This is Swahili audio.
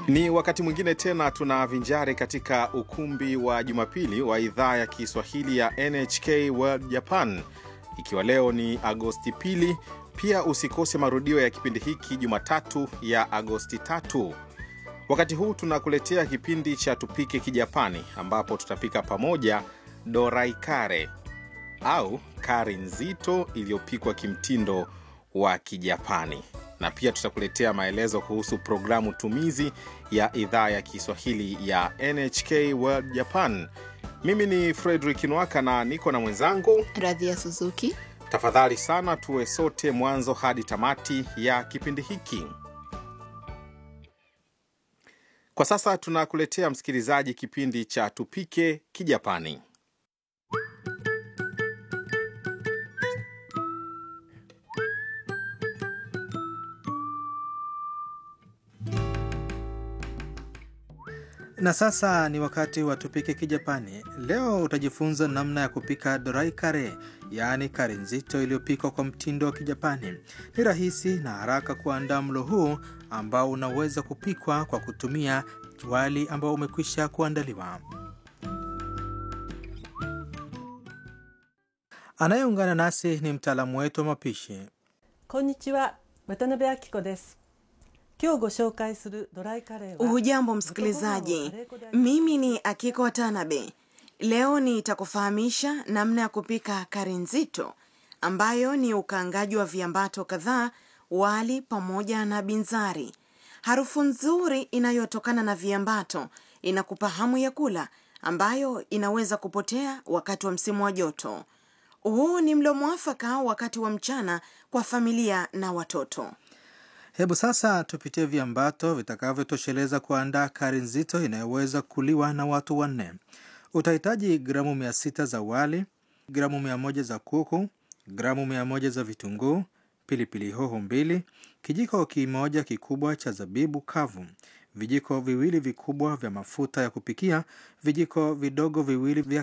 Ni wakati mwingine tena tunavinjari katika ukumbi wa Jumapili wa idhaa ya Kiswahili ya NHK World Japan, ikiwa leo ni Agosti pili. Pia usikose marudio ya kipindi hiki Jumatatu ya Agosti tatu. Wakati huu tunakuletea kipindi cha Tupike Kijapani, ambapo tutapika pamoja dorai kare au kari nzito iliyopikwa kimtindo wa Kijapani, na pia tutakuletea maelezo kuhusu programu tumizi ya idhaa ya Kiswahili ya NHK World Japan. Mimi ni Frederick Nwaka na niko na mwenzangu Radhia Suzuki. Tafadhali sana tuwe sote mwanzo hadi tamati ya kipindi hiki. Kwa sasa tunakuletea msikilizaji, kipindi cha Tupike Kijapani. Na sasa ni wakati wa tupike Kijapani. Leo utajifunza namna ya kupika dorai kare, yaani kare nzito iliyopikwa kwa mtindo wa Kijapani. Ni rahisi na haraka kuandaa mlo huu ambao unaweza kupikwa kwa kutumia wali ambao umekwisha kuandaliwa. Anayeungana nasi ni mtaalamu wetu wa mapishi. こんにちは渡辺明子です今日ご紹介するドライカレーは Hujambo msikilizaji, mimi ni Akiko Watanabe. Leo nitakufahamisha namna ya kupika kari nzito ambayo ni ukaangaji wa viambato kadhaa, wali pamoja na binzari. Harufu nzuri inayotokana na viambato inakupa hamu ya kula, ambayo inaweza kupotea wakati wa msimu wa joto. Huu ni mlo mwafaka wakati wa mchana kwa familia na watoto. Hebu sasa tupitie viambato vitakavyotosheleza kuandaa kari nzito inayoweza kuliwa na watu wanne. Utahitaji gramu mia sita za wali, gramu mia moja za kuku, gramu mia moja za vitunguu, pilipili hoho mbili, kijiko kimoja kikubwa cha zabibu kavu, vijiko viwili vikubwa vya mafuta ya kupikia, vijiko vidogo viwili vya